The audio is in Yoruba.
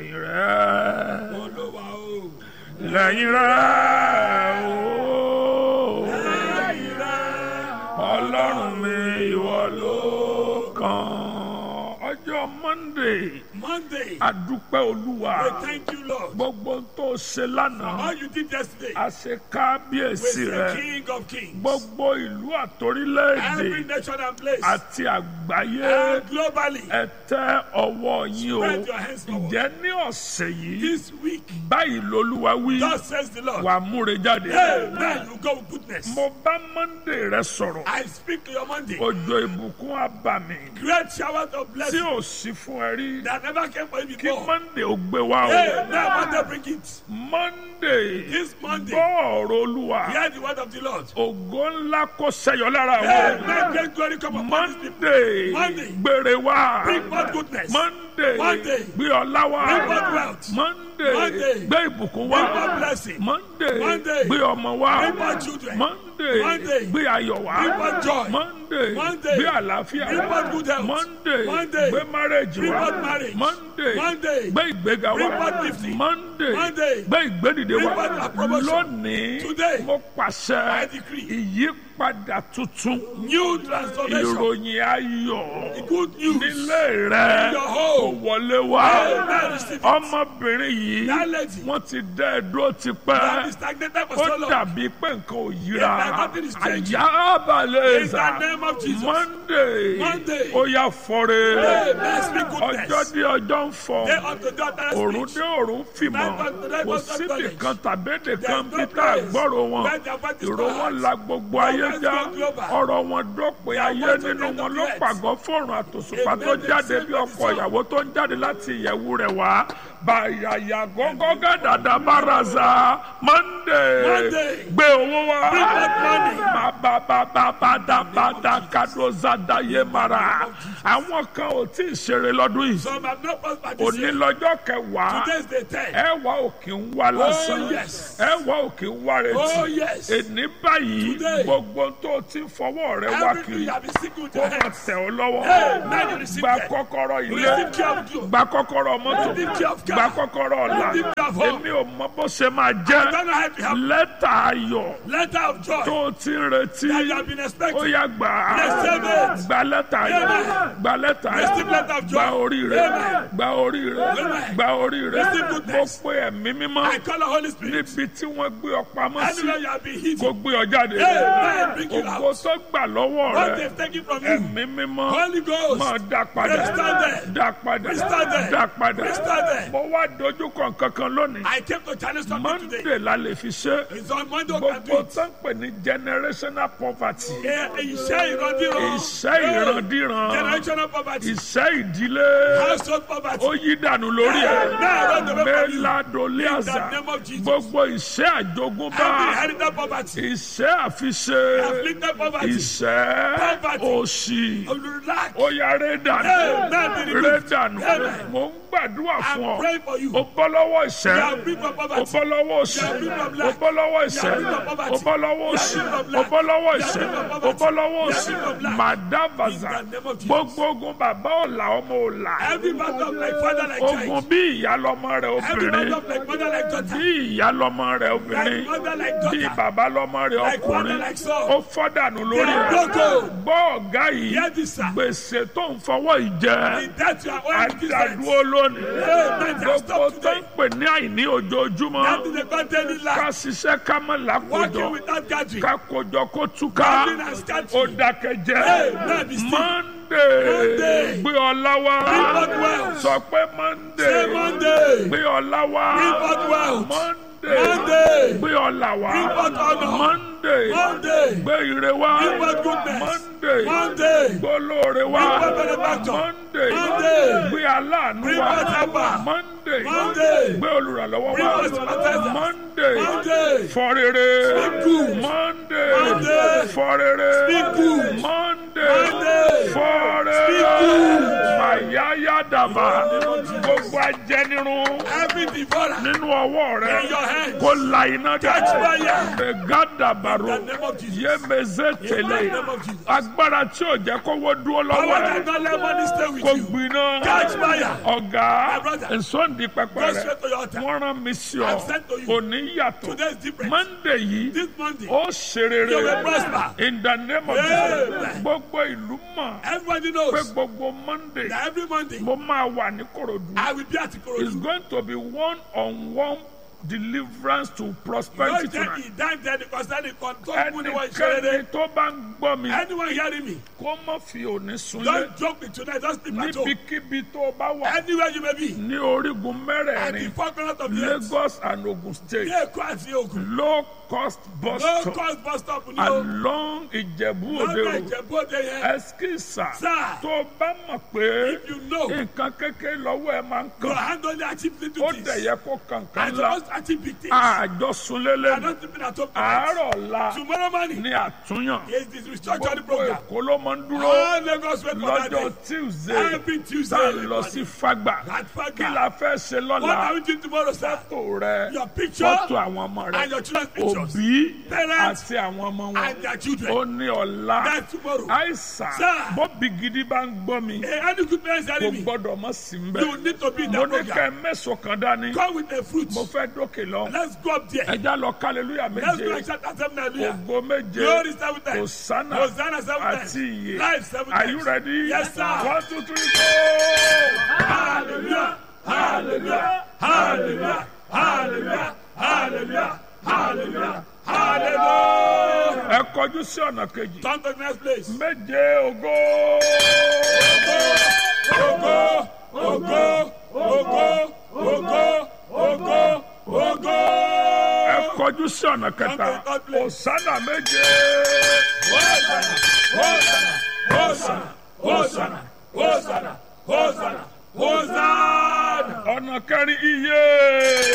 lẹ́yìn rẹ̀ Olúwa o. lẹ́yìn rẹ̀ ooo Lẹ́yìn rẹ̀. ọlọ́run mi ìwọ ló kàn ọjọ́ monday Monday. adúpẹ́ olúwa We thank you, Lord. gbogbo tó ṣe lánàá All you did yesterday. a ṣe We kábíyèsí say rẹ̀ King of Kings. gbogbo ìlú àtòrílẹ̀-èdè Every nation and place. àti àgbáyé And globally. ẹ tẹ ọwọ́ yín o Spread your hands forward. ǹjẹ́ ní ọ̀sẹ̀ yìí This week. báyìí lolúwa wí Thus says the Lord. wà múre jáde. Amen. You go with goodness. mo bá monday rẹ sọ̀rọ̀ I speak to your Monday. òjò ìbùkún abàmì Great showers of tí blessing ò sí fún ẹ rí that never came for you kí before. monday ó gbé wá o Amen. Monday bring it. monday This Monday. gbọ́ ọ̀rọ̀ olúwa Hear the word of the Lord. ògo ńlá kó ṣẹyọ lára àwọn Amen. Great glory come upon this people. monday Monday. gbére wá Bring forth goodness. monday Monday. gbé ọlá wá Bring forth wealth. monday Monday. gbé ìbùkún Bring forth wá blessing. monday Monday. gbé ọmọ wá Bring forth children. monday Monday. gbé ayọ̀ wá Bring forth joy. monday Monday. gbé àlàáfíà Bring forth good health. monday Monday. gbé marriage Bring wá forth marriage. monday Monday. gbé ìgbéga Bring wá forth lifting. monday Monday. gbé ìgbédìde Bring wá forth promotion. lónìí Today. mo pàṣẹ I decree. ìyípadà tuntun New transformation. ìròyìn ayọ̀ Good news. nílé rẹ In your kò home. wọlé wá Amen. Receive it. ọmọbìnrin yìí That lady. wọ́n ti dá ẹ dúró That tipẹ́ is stagnated for ó so long. dàbí pé nǹkan ò yíra Yeah, nothing is changing. àyà balẹ̀ In ẹ̀sà the name of Jesus. monday Monday. ó yà fọ́re Amen. Speak goodness. ọjọ́ dé ọjọ́ ń fọ́ Day unto day that òrùn speech. dé òrùn fìmọ̀ Night unto night kò must have síbì knowledge. kan tàbédè kan There's no bí tá a place gbọ́rọ̀ wọn where their voice is ìró not wọn heard. la gbogbo Their ayé voice já go global. ọ̀rọ̀ wọn dópin Their ayé voice to nínú the end wọn of ló the earth. pàgọ́ fọ́ọ̀rùn àtòṣùpá Amen. tó jáde They bí say ọkọ̀ that ìyàwó tó ń jáde láti ìyẹ̀wù rẹ̀ wá bàyàyà gọ́gọ́ gàdàdà bàràzà monday Monday. gbé owó wá Bring back money. bàbàbàbàdàbàdà kàdózàdà yé mara àwọn kan ò tí ì ṣeré lọ́dún yìí Some have not prospered this òní year. lọ́jọ́ kẹwàá Today's the ten. ẹ wá òkè ń wá lásán yes. ẹ wá òkè ń wá Oh, retí yes. èní báyìí Today. gbogbo tó ti ń fọwọ́ rẹ wá Everything kiri you have been seeking with kó your máa hands. tẹ̀ ọ́ lọ́wọ́ Amen. You receive gba them. kọ́kọ́rọ́ ilé Receive care of you. gba kọ́kọ́rọ́ mọ́tò Receive care of car. gba kọ́kọ́rọ́ ọ̀la Receive care of home. èmi ò mọ bó ṣe máa jẹ́ Don't know how to help. lẹ́tà ayọ̀ Letter of joy tó o ti ń retí that you have been ó expecting. yá gbà á Receive it. gba lẹ́tà ayọ̀ Amen. gba lẹ́tà ayọ̀ Receive letter of joy. gba orí rẹ Amen. gba orí rẹ Amen. gba orí rẹ Receive mo goodness. pe ẹ̀mí mímọ́ I call the Holy Spirit. níbi tí wọ́n gbé ọ pamọ́ sí Anywhere you have been hidden. kó gbé ọ jáde Amen. Bring you ògo out. tó gbà lọ́wọ́ What rẹ they've taken from you. ẹ̀mí mímọ́ Holy Ghost. máa dá padà Restore them. dá padà Restore them. dá padà Restore them. mo wá dojú kan kankan lónìí I came to challenge something today. monday la lè fi ṣe It's on Monday we can do gbogbo it. tó ń pè ní generational poverty Eh, Iṣẹ́ ìrandíran. iṣẹ́ ìrandíran Generational poverty. iṣẹ́ ìdílé Household ó poverty. yí dànù lórí ẹ̀ Now run away from you. mẹ́ladoliaza In the name of Jesus. gbogbo iṣẹ́ àjogúnbá Every inherited poverty. iṣẹ́ àfiṣe Afflicted poverty. iṣẹ́ Poverty. òṣì Lack. ó yá rẹ́ dànù Amen. Be rẹ́ removed. dànù Amen. mò ń gbàdúrà fún I'm ọ praying for you. ó bọ́ lọ́wọ́ You ìṣẹ́ are free from ó poverty. bọ́ lọ́wọ́ òṣì You are free from ó lack. bọ́ lọ́wọ́ You ìṣẹ́ are free from poverty. ó bọ́ lọ́wọ́ You are òṣì free from ó lack. bọ́ lọ́wọ́ You are ìṣẹ́ free from ó poverty. bọ́ lọ́wọ́ You are òṣì free from lack. màdàbàzà In the name of Jesus. gbogbo ogun bàbá ọ̀la ọmọ ọ̀la Every battle of like father like ogun child. bí ìyá lọ́mọ rẹ̀ Every obìnrin battle of like mother like daughter. bí ìyá lọ́mọ rẹ̀ Like obìnrin mother like bí daughter. bàbá lọ́mọ rẹ̀ Like father ọkùnrin like son. ó fọ́dànù lórí They are rẹ̀ broken. gbọ́ ọ̀gá yìí Hear this, sir. gbèsè tó ń fọwọ́ ìjẹ́ In that you are owing to this àdàdúró lónìí Amen. Just gbogbo stop tó ń today. pè ní àìní ojoojúmọ́ That is the containing ká lack. ṣiṣẹ́ ká mọ̀ lákòjọ Working without gathering. ká kójọ kó túká Gathering and ó scattering. dákẹ́jẹ́ Amen. Be still. monday Monday. gbé ọlá wá Bring forth wealth. sọ pé monday Say Monday. gbé ọlá wá Bring forth wealth. monday Monday. gbé ọlá wá Bring forth honor. monday Monday. gbé ire wá Bring forth goodness. monday Monday. gbé olóore wá Bring forth benefactor. monday Monday. gbé aláàánú Bring wá forth helper. monday Monday. gbé olùrànlọ́wọ́ Bring wá forth sympathizer. monday Monday. fọrere Speak good. monday Monday. fọrere Speak good. monday Monday. fọrere Speak good. yáyá dàbà gbogbo ajẹnirun Every devourer. nínú ọwọ́ rẹ In your hands. kó la iná Catch jáde fire. gàdàbàrò In the name of Jesus. yémezé tẹlẹ In the name of Jesus. agbára tí ò jẹ́ kówó dúró Power lọ́wọ́ that ẹ don't let money stay with kó you. gbiná Catch fire. ọ̀gá My brother. nsọ́ndì pẹpẹ Go rẹ straight to your altar. wọ́n rán mi sí ọ I'm sent to you. òní yàtọ̀ Today is different. mọ́ndé yìí This Monday. ó ṣe You rere will prosper. in the name of Amen. Jesus gbogbo ìlú mọ̀ Everybody pé knows gbogbo mọ́ndé that every Monday mo máa wà ní Kòròdú I will be at it's Ikorodu. going to be one on one deliverance to Yóò prosperity jẹ́ tonight ìdáǹdè concerning control fún ni wọ́n ṣe ẹnikẹ́ni rere. tó bá ń gbọ́ mi Anyone hearing me? kó má fi òní sunlé Don't joke with tonight. Don't sleep at home. níbikíbi tó bá wà Anywhere you may be. ní orígun At the mẹ́rẹ̀ẹ̀rin four corners of the earth. Lagos and Ogun State Ní Èkó àti Ògùn. low cost bus No stop cost bus stop ni o. along Ìjẹ̀bú Òde Lọ́dọ̀ Road Ìjẹ̀bú-Òde yẹn. ẹskísà Sir. tó bá mọ̀ pé If you know nǹkan kékeré lọ́wọ́ ẹ máa ń your kàn hand only achieve little ó things. dẹ̀ yẹ kó kankan And la supposed to achieve big things. àjọsúnlélẹ̀ I don't sleep at home tonight. àárọ̀ ọ̀la Tomorrow morning ní àtúnyàn is the restructuring gbogbo program. Èkó ló máa ń dúró All Lagos wait for that lọ́jọ́ day. Tuesday Every tá Tuesday. a lọ sí Fágbà At Fagba. kí la fẹ́ ṣe What lọ́la are we doing tomorrow, sir? fọ́tò rẹ Your picture fọ́tò àwọn ọmọ rẹ and your children's pictures. òbí Parents àti àwọn ọmọ wọn and their children. ó ní ọ̀la That's tomorrow. àìsàn Sir. bọ́bí gidi bá ń gbọ́ mi Hey, any good parents kò hearing me? gbọ́dọ̀ mọ́ sí ń You bẹ̀ need to be in mo that ní kẹ́ program. mẹ́sàn-án kan dání Come with a fruit. mo fẹ́ dókè lọ Let's go up there. ẹja lọ kálẹ́lúyà Let's go méje and shout at seven hallelujah. ògo méje Glory seven times. Hosanna Hosanna seven times. àti iye Life seven are times. you ready Yes, sir. one two three go. Hallelujah. Hallelujah. Hallelujah. Hallelujah. Hallelujah. Hallelujah. Hallelujah. ẹ kọjú sí ọ̀nà kejì Turn to the next place. méje ògo Ogo, ogo, ogo, ogo, ogo, ogo. ẹ kọjú sí ọ̀nà kẹta Hosanna méje Hosanna, Hosanna, Hosanna, Hosanna, Hosanna. ọ̀nà kẹrin iye